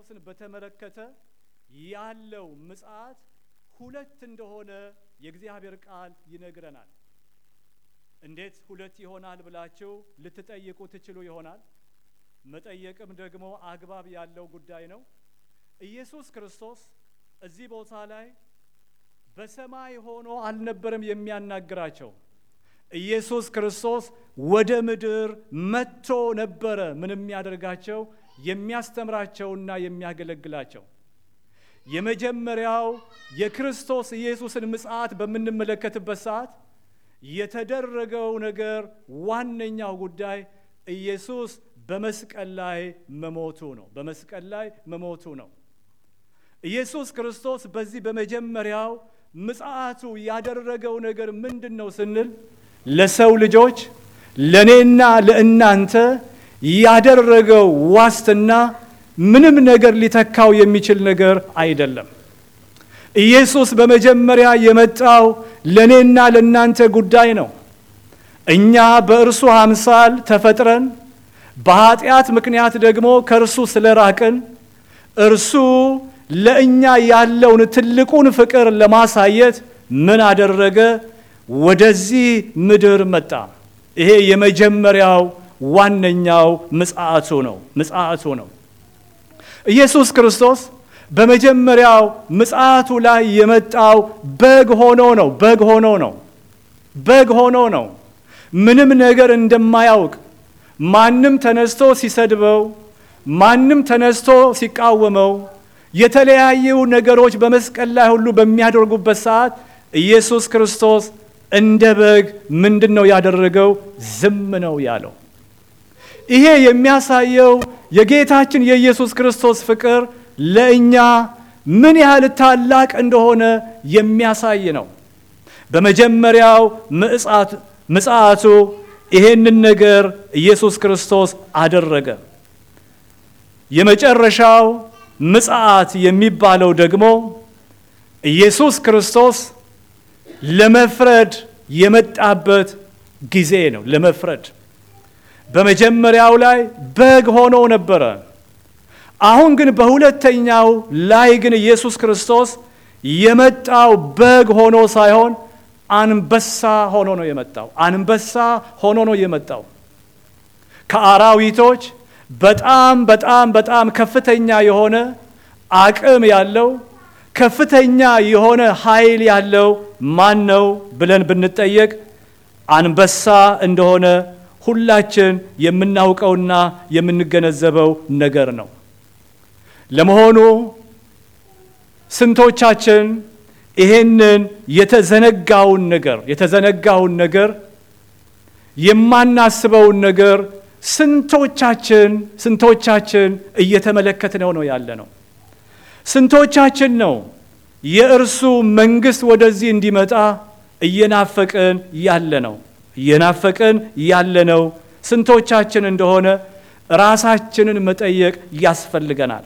ክርስቶስን በተመለከተ ያለው ምጽአት ሁለት እንደሆነ የእግዚአብሔር ቃል ይነግረናል። እንዴት ሁለት ይሆናል ብላችሁ ልትጠይቁ ትችሉ ይሆናል። መጠየቅም ደግሞ አግባብ ያለው ጉዳይ ነው። ኢየሱስ ክርስቶስ እዚህ ቦታ ላይ በሰማይ ሆኖ አልነበረም የሚያናግራቸው። ኢየሱስ ክርስቶስ ወደ ምድር መጥቶ ነበረ ምን የሚያደርጋቸው የሚያስተምራቸውና የሚያገለግላቸው። የመጀመሪያው የክርስቶስ ኢየሱስን ምጽአት በምንመለከትበት ሰዓት የተደረገው ነገር ዋነኛው ጉዳይ ኢየሱስ በመስቀል ላይ መሞቱ ነው። በመስቀል ላይ መሞቱ ነው። ኢየሱስ ክርስቶስ በዚህ በመጀመሪያው ምጽአቱ ያደረገው ነገር ምንድን ነው ስንል ለሰው ልጆች ለእኔና ለእናንተ ያደረገው ዋስትና ምንም ነገር ሊተካው የሚችል ነገር አይደለም። ኢየሱስ በመጀመሪያ የመጣው ለእኔና ለእናንተ ጉዳይ ነው። እኛ በእርሱ አምሳል ተፈጥረን በኃጢአት ምክንያት ደግሞ ከእርሱ ስለራቅን እርሱ ለእኛ ያለውን ትልቁን ፍቅር ለማሳየት ምን አደረገ? ወደዚህ ምድር መጣ። ይሄ የመጀመሪያው ዋነኛው ምጽአቱ ነው ምጽአቱ ነው። ኢየሱስ ክርስቶስ በመጀመሪያው ምጽአቱ ላይ የመጣው በግ ሆኖ ነው። በግ ሆኖ ነው። በግ ሆኖ ነው። ምንም ነገር እንደማያውቅ ማንም ተነስቶ ሲሰድበው፣ ማንም ተነስቶ ሲቃወመው፣ የተለያዩ ነገሮች በመስቀል ላይ ሁሉ በሚያደርጉበት ሰዓት ኢየሱስ ክርስቶስ እንደ በግ ምንድን ነው ያደረገው? ዝም ነው ያለው። ይሄ የሚያሳየው የጌታችን የኢየሱስ ክርስቶስ ፍቅር ለእኛ ምን ያህል ታላቅ እንደሆነ የሚያሳይ ነው። በመጀመሪያው ምጽአቱ ይሄንን ነገር ኢየሱስ ክርስቶስ አደረገ። የመጨረሻው ምጽአት የሚባለው ደግሞ ኢየሱስ ክርስቶስ ለመፍረድ የመጣበት ጊዜ ነው። ለመፍረድ በመጀመሪያው ላይ በግ ሆኖ ነበረ። አሁን ግን በሁለተኛው ላይ ግን ኢየሱስ ክርስቶስ የመጣው በግ ሆኖ ሳይሆን አንበሳ ሆኖ ነው የመጣው። አንበሳ ሆኖ ነው የመጣው። ከአራዊቶች በጣም በጣም በጣም ከፍተኛ የሆነ አቅም ያለው ከፍተኛ የሆነ ኃይል ያለው ማን ነው ብለን ብንጠየቅ አንበሳ እንደሆነ ሁላችን የምናውቀውና የምንገነዘበው ነገር ነው። ለመሆኑ ስንቶቻችን ይሄንን የተዘነጋውን ነገር የተዘነጋውን ነገር የማናስበውን ነገር ስንቶቻችን ስንቶቻችን እየተመለከትነው ነው ያለ ነው? ስንቶቻችን ነው የእርሱ መንግስት ወደዚህ እንዲመጣ እየናፈቅን ያለ ነው? እየናፈቅን ያለ ነው ስንቶቻችን እንደሆነ ራሳችንን መጠየቅ ያስፈልገናል።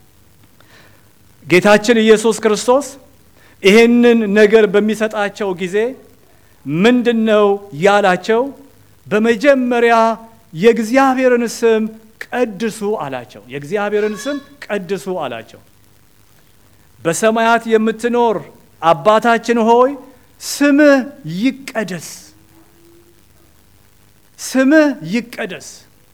ጌታችን ኢየሱስ ክርስቶስ ይህንን ነገር በሚሰጣቸው ጊዜ ምንድን ነው ያላቸው? በመጀመሪያ የእግዚአብሔርን ስም ቀድሱ አላቸው። የእግዚአብሔርን ስም ቀድሱ አላቸው። በሰማያት የምትኖር አባታችን ሆይ ስምህ ይቀደስ፣ ስምህ ይቀደስ።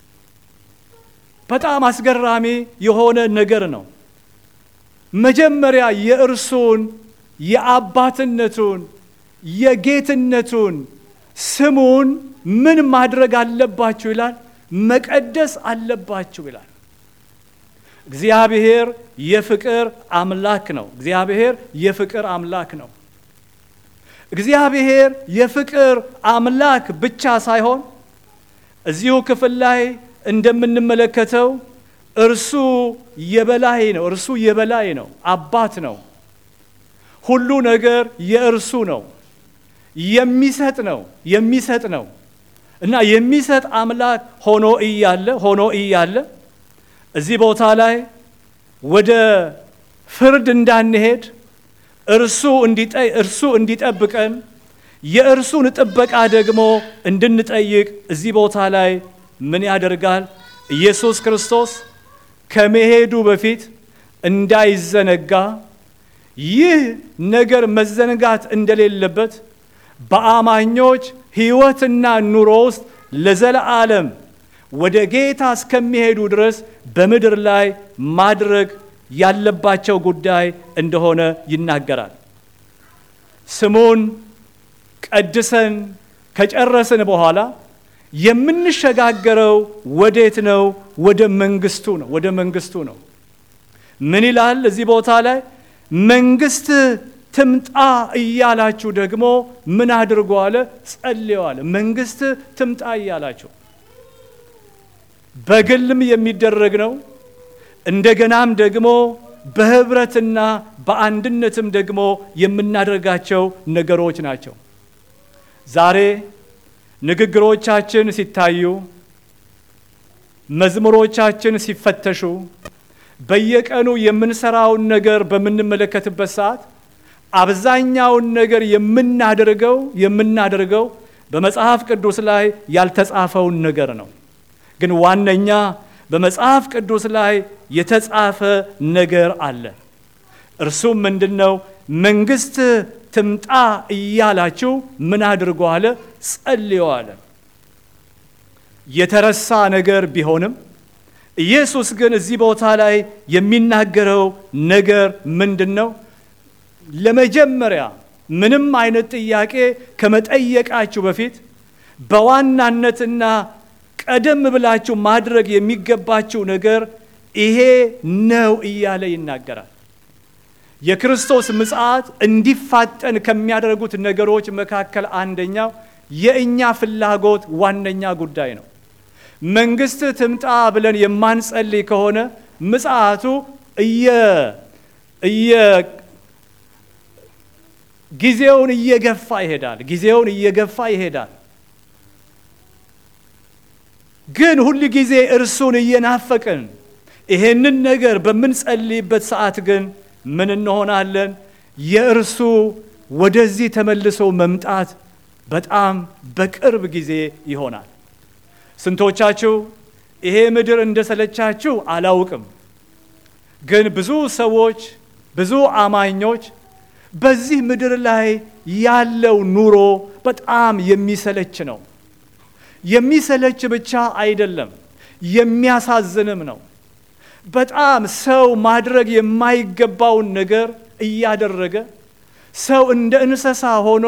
በጣም አስገራሚ የሆነ ነገር ነው። መጀመሪያ የእርሱን የአባትነቱን የጌትነቱን ስሙን ምን ማድረግ አለባችሁ ይላል? መቀደስ አለባችሁ ይላል። እግዚአብሔር የፍቅር አምላክ ነው። እግዚአብሔር የፍቅር አምላክ ነው። እግዚአብሔር የፍቅር አምላክ ብቻ ሳይሆን እዚሁ ክፍል ላይ እንደምንመለከተው እርሱ የበላይ ነው። እርሱ የበላይ ነው፣ አባት ነው። ሁሉ ነገር የእርሱ ነው። የሚሰጥ ነው የሚሰጥ ነው እና የሚሰጥ አምላክ ሆኖ እያለ ሆኖ እያለ እዚህ ቦታ ላይ ወደ ፍርድ እንዳንሄድ እርሱ እንዲጠይ እርሱ እንዲጠብቀን የእርሱን ጥበቃ ደግሞ እንድንጠይቅ እዚህ ቦታ ላይ ምን ያደርጋል? ኢየሱስ ክርስቶስ ከመሄዱ በፊት እንዳይዘነጋ ይህ ነገር መዘንጋት እንደሌለበት በአማኞች ሕይወትና ኑሮ ውስጥ ለዘለዓለም ወደ ጌታ እስከሚሄዱ ድረስ በምድር ላይ ማድረግ ያለባቸው ጉዳይ እንደሆነ ይናገራል። ስሙን ቀድሰን ከጨረስን በኋላ የምንሸጋገረው ወዴት ነው? ወደ መንግስቱ ነው። ወደ መንግስቱ ነው። ምን ይላል እዚህ ቦታ ላይ? መንግስት ትምጣ እያላችሁ ደግሞ ምን አድርጎ አለ? ጸልዩ አለ። መንግስት ትምጣ እያላችሁ በግልም የሚደረግ ነው። እንደገናም ደግሞ በህብረትና በአንድነትም ደግሞ የምናደርጋቸው ነገሮች ናቸው። ዛሬ ንግግሮቻችን ሲታዩ፣ መዝሙሮቻችን ሲፈተሹ፣ በየቀኑ የምንሰራውን ነገር በምንመለከትበት ሰዓት አብዛኛውን ነገር የምናደርገው የምናደርገው በመጽሐፍ ቅዱስ ላይ ያልተጻፈውን ነገር ነው። ግን ዋነኛ በመጽሐፍ ቅዱስ ላይ የተጻፈ ነገር አለ። እርሱም ምንድን ነው? መንግስት ትምጣ እያላችሁ ምን አድርጎ አለ? ጸልዩ አለ። የተረሳ ነገር ቢሆንም ኢየሱስ ግን እዚህ ቦታ ላይ የሚናገረው ነገር ምንድን ነው? ለመጀመሪያ ምንም አይነት ጥያቄ ከመጠየቃችሁ በፊት በዋናነትና ቀደም ብላችሁ ማድረግ የሚገባችሁ ነገር ይሄ ነው እያለ ይናገራል። የክርስቶስ ምጽአት እንዲፋጠን ከሚያደርጉት ነገሮች መካከል አንደኛው የእኛ ፍላጎት ዋነኛ ጉዳይ ነው። መንግስት ትምጣ ብለን የማንጸልይ ከሆነ ምጽአቱ ጊዜውን እየገፋ ይሄዳል። ጊዜውን እየገፋ ይሄዳል። ግን ሁል ጊዜ እርሱን እየናፈቅን ይሄንን ነገር በምንጸልይበት ሰዓት ግን ምን እንሆናለን? የእርሱ ወደዚህ ተመልሶ መምጣት በጣም በቅርብ ጊዜ ይሆናል። ስንቶቻችሁ ይሄ ምድር እንደሰለቻችሁ አላውቅም፣ ግን ብዙ ሰዎች ብዙ አማኞች በዚህ ምድር ላይ ያለው ኑሮ በጣም የሚሰለች ነው። የሚሰለች ብቻ አይደለም፣ የሚያሳዝንም ነው። በጣም ሰው ማድረግ የማይገባውን ነገር እያደረገ ሰው እንደ እንስሳ ሆኖ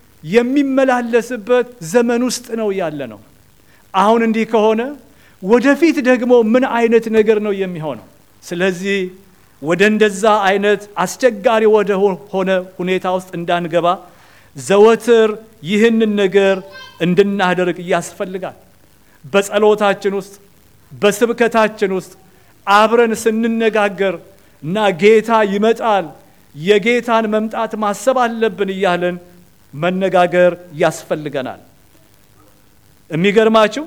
የሚመላለስበት ዘመን ውስጥ ነው ያለ ነው። አሁን እንዲህ ከሆነ ወደፊት ደግሞ ምን አይነት ነገር ነው የሚሆነው? ስለዚህ ወደ እንደዛ አይነት አስቸጋሪ ወደ ሆነ ሁኔታ ውስጥ እንዳንገባ ዘወትር ይህንን ነገር እንድናደርግ ያስፈልጋል። በጸሎታችን ውስጥ በስብከታችን ውስጥ አብረን ስንነጋገር እና ጌታ ይመጣል፣ የጌታን መምጣት ማሰብ አለብን እያለን መነጋገር ያስፈልገናል። የሚገርማችሁ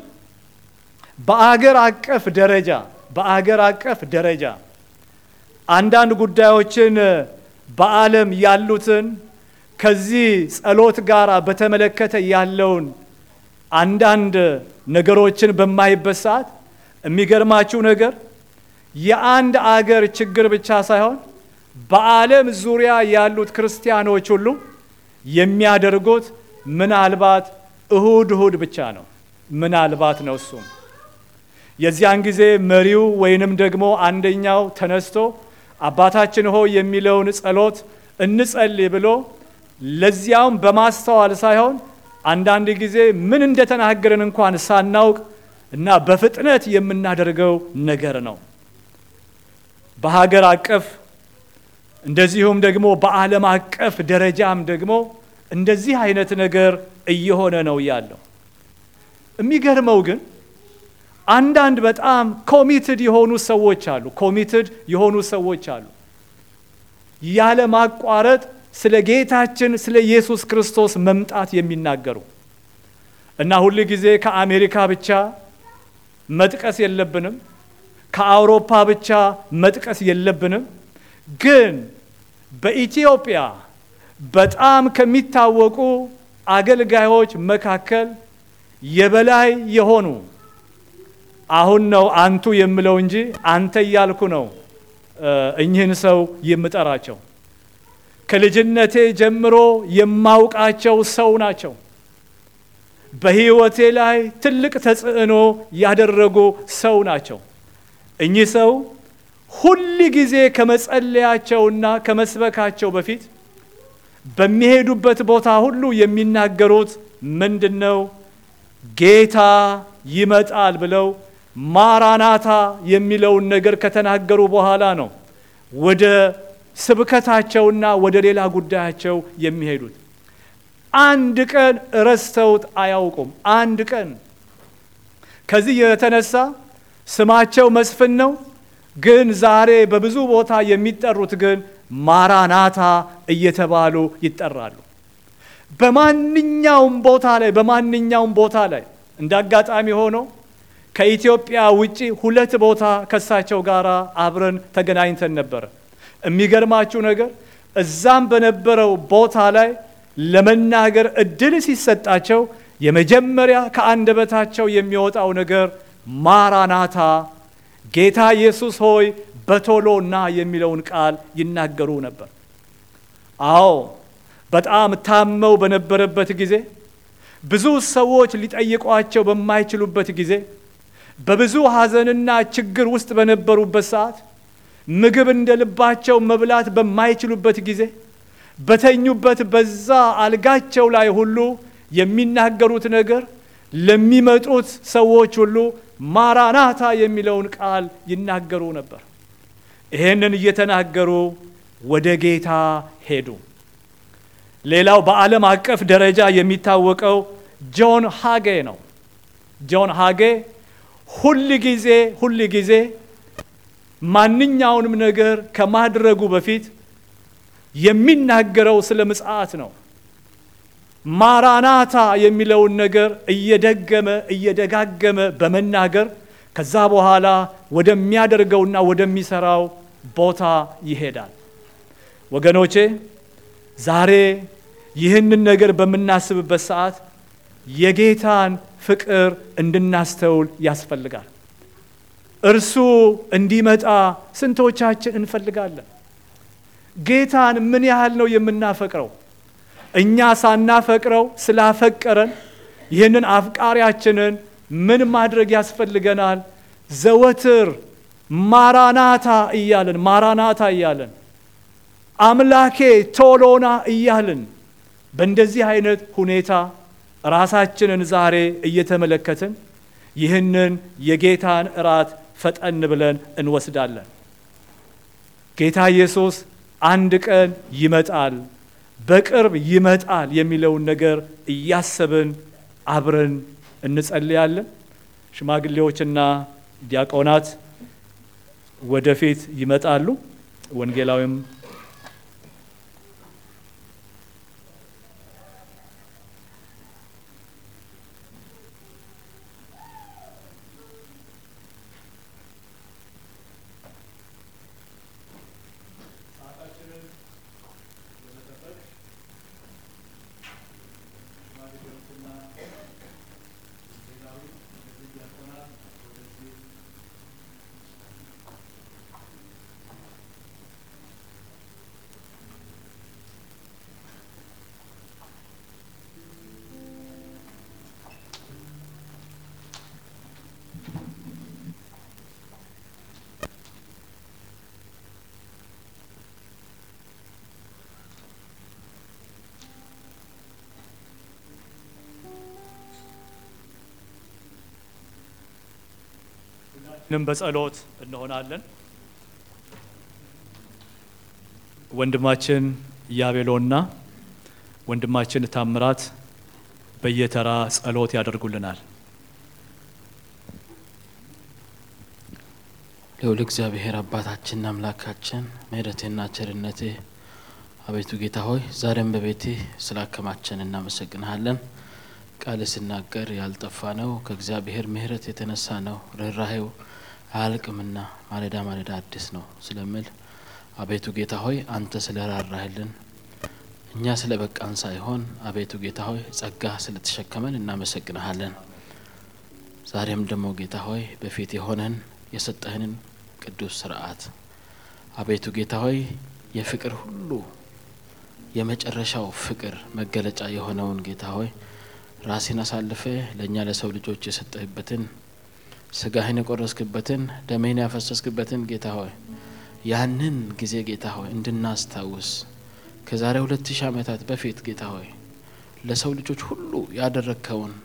በአገር አቀፍ ደረጃ በአገር አቀፍ ደረጃ አንዳንድ ጉዳዮችን በዓለም ያሉትን ከዚህ ጸሎት ጋር በተመለከተ ያለውን አንዳንድ ነገሮችን በማይበት ሰዓት የሚገርማችሁ ነገር የአንድ አገር ችግር ብቻ ሳይሆን በዓለም ዙሪያ ያሉት ክርስቲያኖች ሁሉ የሚያደርጉት ምናልባት እሁድ እሁድ ብቻ ነው። ምናልባት ነው እሱም የዚያን ጊዜ መሪው ወይንም ደግሞ አንደኛው ተነስቶ አባታችን ሆይ የሚለውን ጸሎት እንጸልይ ብሎ ለዚያውም በማስተዋል ሳይሆን አንዳንድ ጊዜ ምን እንደተናገርን እንኳን ሳናውቅ እና በፍጥነት የምናደርገው ነገር ነው። በሀገር አቀፍ እንደዚሁም ደግሞ በዓለም አቀፍ ደረጃም ደግሞ እንደዚህ አይነት ነገር እየሆነ ነው ያለው። የሚገርመው ግን አንዳንድ በጣም ኮሚትድ የሆኑ ሰዎች አሉ። ኮሚትድ የሆኑ ሰዎች አሉ ያለ ማቋረጥ ስለ ጌታችን ስለ ኢየሱስ ክርስቶስ መምጣት የሚናገሩ እና ሁል ጊዜ ከአሜሪካ ብቻ መጥቀስ የለብንም፣ ከአውሮፓ ብቻ መጥቀስ የለብንም። ግን በኢትዮጵያ በጣም ከሚታወቁ አገልጋዮች መካከል የበላይ የሆኑ አሁን ነው አንቱ የምለው እንጂ አንተ እያልኩ ነው እኚህን ሰው የምጠራቸው። ከልጅነቴ ጀምሮ የማውቃቸው ሰው ናቸው። በሕይወቴ ላይ ትልቅ ተጽዕኖ ያደረጉ ሰው ናቸው። እኚህ ሰው ሁል ጊዜ ከመጸለያቸውና ከመስበካቸው በፊት በሚሄዱበት ቦታ ሁሉ የሚናገሩት ምንድን ነው? ጌታ ይመጣል ብለው ማራናታ የሚለውን ነገር ከተናገሩ በኋላ ነው ወደ ስብከታቸውና ወደ ሌላ ጉዳያቸው የሚሄዱት። አንድ ቀን ረስተውት አያውቁም። አንድ ቀን ከዚህ የተነሳ ስማቸው መስፍን ነው፣ ግን ዛሬ በብዙ ቦታ የሚጠሩት ግን ማራናታ እየተባሉ ይጠራሉ። በማንኛውም ቦታ ላይ በማንኛውም ቦታ ላይ እንደ አጋጣሚ ሆኖ ከኢትዮጵያ ውጪ ሁለት ቦታ ከሳቸው ጋር አብረን ተገናኝተን ነበረ። የሚገርማችሁ ነገር እዛም በነበረው ቦታ ላይ ለመናገር እድል ሲሰጣቸው የመጀመሪያ ከአንደበታቸው የሚወጣው ነገር ማራናታ ጌታ ኢየሱስ ሆይ በቶሎ ና የሚለውን ቃል ይናገሩ ነበር። አዎ በጣም ታመው በነበረበት ጊዜ፣ ብዙ ሰዎች ሊጠይቋቸው በማይችሉበት ጊዜ፣ በብዙ ሐዘንና ችግር ውስጥ በነበሩበት ሰዓት፣ ምግብ እንደ ልባቸው መብላት በማይችሉበት ጊዜ፣ በተኙበት በዛ አልጋቸው ላይ ሁሉ የሚናገሩት ነገር ለሚመጡት ሰዎች ሁሉ ማራናታ የሚለውን ቃል ይናገሩ ነበር። ይሄንን እየተናገሩ ወደ ጌታ ሄዱ። ሌላው በዓለም አቀፍ ደረጃ የሚታወቀው ጆን ሃጌ ነው። ጆን ሃጌ ሁል ጊዜ ሁል ጊዜ ማንኛውንም ነገር ከማድረጉ በፊት የሚናገረው ስለ ምጽአት ነው። ማራናታ የሚለውን ነገር እየደገመ እየደጋገመ በመናገር ከዛ በኋላ ወደሚያደርገውና ወደሚሰራው ቦታ ይሄዳል። ወገኖቼ ዛሬ ይህንን ነገር በምናስብበት ሰዓት የጌታን ፍቅር እንድናስተውል ያስፈልጋል። እርሱ እንዲመጣ ስንቶቻችን እንፈልጋለን? ጌታን ምን ያህል ነው የምናፈቅረው? እኛ ሳናፈቅረው ስላፈቀረን ይህንን አፍቃሪያችንን ምን ማድረግ ያስፈልገናል? ዘወትር ማራናታ እያልን ማራናታ እያልን አምላኬ ቶሎና እያልን በእንደዚህ አይነት ሁኔታ ራሳችንን ዛሬ እየተመለከትን ይህንን የጌታን እራት ፈጠን ብለን እንወስዳለን። ጌታ ኢየሱስ አንድ ቀን ይመጣል፣ በቅርብ ይመጣል የሚለውን ነገር እያሰብን አብረን እንጸልያለን። ሽማግሌዎችና ዲያቆናት ወደፊት ይመጣሉ። ወንጌላዊም ንም በጸሎት እንሆናለን። ወንድማችን ያቤሎና ወንድማችን ታምራት በየተራ ጸሎት ያደርጉልናል። ልዑል እግዚአብሔር አባታችንና አምላካችን ምሕረትህና ቸርነትህ አቤቱ ጌታ ሆይ ዛሬም በቤትህ ስላከማቸን እናመሰግንሃለን። ቃል ሲናገር ያልጠፋ ነው ከእግዚአብሔር ምሕረት የተነሳ ነው ርኅራሄው አያልቅምና ማለዳ ማለዳ አዲስ ነው ስለምል አቤቱ ጌታ ሆይ አንተ ስለ ራራህልን እኛ ስለ በቃን ሳይሆን አቤቱ ጌታ ሆይ ጸጋ ስለተሸከመን እናመሰግንሃለን። ዛሬም ደግሞ ጌታ ሆይ በፊት የሆነን የሰጠህንን ቅዱስ ስርዓት አቤቱ ጌታ ሆይ የፍቅር ሁሉ የመጨረሻው ፍቅር መገለጫ የሆነውን ጌታ ሆይ ራሴን አሳልፈ ለእኛ ለሰው ልጆች የሰጠህበትን ስጋህን የቆረስክበትን ደምህን ያፈሰስክበትን ጌታ ሆይ ያንን ጊዜ ጌታ ሆይ እንድናስታውስ ከዛሬ ሁለት ሺህ ዓመታት በፊት ጌታ ሆይ ለሰው ልጆች ሁሉ ያደረግከውን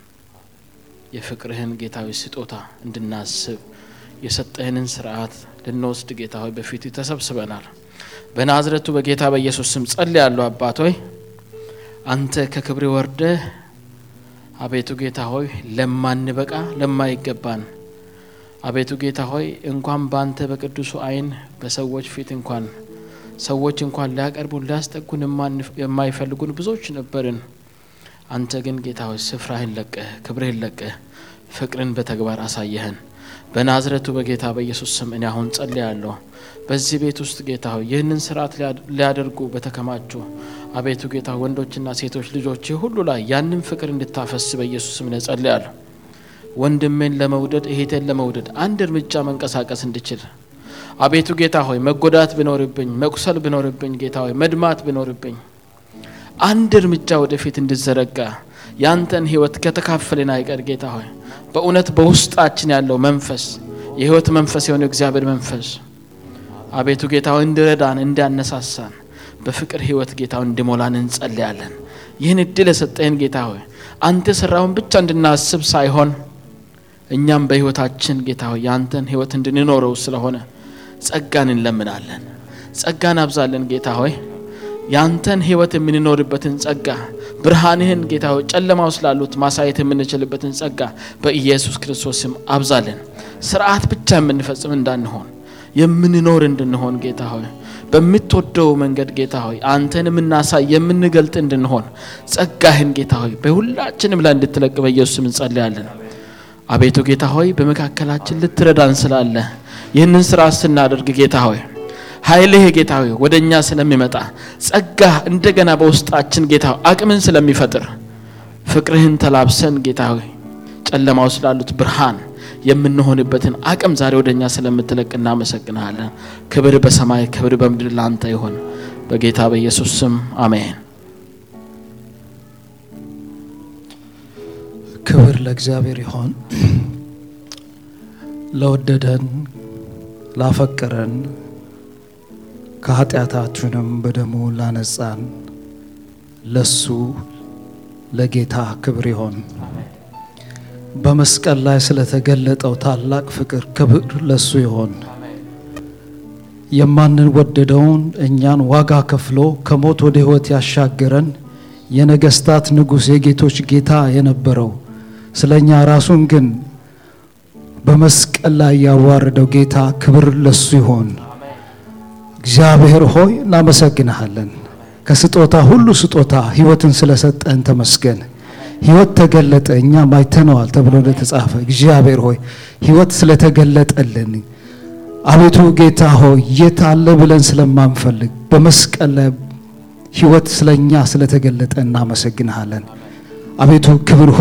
የፍቅርህን ጌታዊ ስጦታ እንድናስብ የሰጠህንን ስርዓት ልንወስድ ጌታ ሆይ በፊት ተሰብስበናል። በናዝረቱ በጌታ በኢየሱስ ስም ጸልያለሁ። አባት ሆይ አንተ ከክብር ወርደህ አቤቱ ጌታ ሆይ ለማንበቃ ለማይገባን አቤቱ ጌታ ሆይ እንኳን በአንተ በቅዱሱ ዓይን በሰዎች ፊት እንኳን ሰዎች እንኳን ሊያቀርቡን ሊያስጠጉን የማይፈልጉን ብዙዎች ነበርን። አንተ ግን ጌታ ሆይ ስፍራህን ለቀህ ክብርህን ለቀህ ፍቅርን በተግባር አሳየህን። በናዝረቱ በጌታ በኢየሱስ ስም እኔ አሁን ጸልያለሁ። በዚህ ቤት ውስጥ ጌታ ሆይ ይህንን ስርዓት ሊያደርጉ በተከማቹ አቤቱ ጌታ ወንዶችና ሴቶች ልጆች ሁሉ ላይ ያንን ፍቅር እንድታፈስ በኢየሱስ ስም እኔ ጸልያለሁ። ወንድሜን ለመውደድ እህቴን ለመውደድ አንድ እርምጃ መንቀሳቀስ እንድችል አቤቱ ጌታ ሆይ መጎዳት ቢኖርብኝ መቁሰል ቢኖርብኝ ጌታ ሆይ መድማት ቢኖርብኝ አንድ እርምጃ ወደፊት እንድዘረጋ ያንተን ህይወት ከተካፈልን አይቀር ጌታ ሆይ በእውነት በውስጣችን ያለው መንፈስ የህይወት መንፈስ የሆነው እግዚአብሔር መንፈስ አቤቱ ጌታ ሆይ እንዲረዳን እንዲያነሳሳን በፍቅር ህይወት ጌታ ሆይ እንዲሞላን እንጸልያለን። ይህን እድል የሰጠህን ጌታ ሆይ አንተ የሰራውን ብቻ እንድናስብ ሳይሆን እኛም በህይወታችን ጌታ ሆይ ያንተን ህይወት እንድንኖረው ስለሆነ ጸጋን እንለምናለን። ጸጋን አብዛለን ጌታ ሆይ ያንተን ህይወት የምንኖርበትን ጸጋ ብርሃንህን ጌታ ሆይ ጨለማው ስላሉት ማሳየት የምንችልበትን ጸጋ በኢየሱስ ክርስቶስ ስም አብዛለን። ስርዓት ብቻ የምንፈጽም እንዳንሆን የምንኖር እንድንሆን ጌታ ሆይ በምትወደው መንገድ ጌታ ሆይ አንተን የምናሳይ የምንገልጥ እንድንሆን ጸጋህን ጌታ ሆይ በሁላችንም ላይ እንድትለቅ በኢየሱስ ስም እንጸልያለን። አቤቱ ጌታ ሆይ በመካከላችን ልትረዳን ስላለ ይህንን ስራ ስናደርግ ጌታ ሆይ ኃይልህ ጌታ ሆይ ወደ እኛ ስለሚመጣ ጸጋ እንደገና በውስጣችን ጌታ ሆይ አቅምን ስለሚፈጥር ፍቅርህን ተላብሰን ጌታ ሆይ ጨለማው ስላሉት ብርሃን የምንሆንበትን አቅም ዛሬ ወደ እኛ ስለምትለቅ እናመሰግናለን። ክብር በሰማይ ክብር በምድር ላንተ ይሆን በጌታ በኢየሱስ ስም አሜን። ክብር ለእግዚአብሔር ይሆን። ለወደደን ላፈቀረን ከኃጢአታችንም በደሙ ላነጻን ለሱ ለጌታ ክብር ይሆን። በመስቀል ላይ ስለተገለጠው ታላቅ ፍቅር ክብር ለሱ ይሆን። የማንወደደውን እኛን ዋጋ ከፍሎ ከሞት ወደ ሕይወት ያሻገረን የነገስታት ንጉሥ የጌቶች ጌታ የነበረው ስለ እኛ ራሱን ግን በመስቀል ላይ ያዋረደው ጌታ ክብር ለሱ ይሆን። እግዚአብሔር ሆይ እናመሰግንሃለን። ከስጦታ ሁሉ ስጦታ ሕይወትን ስለሰጠን ተመስገን። ሕይወት ተገለጠ፣ እኛም አይተነዋል ተብሎ እንደተጻፈ እግዚአብሔር ሆይ ሕይወት ስለተገለጠልን አቤቱ ጌታ ሆይ የት አለ ብለን ስለማንፈልግ በመስቀል ላይ ሕይወት ስለኛ ስለተገለጠ እናመሰግንሃለን። አቤቱ ክብር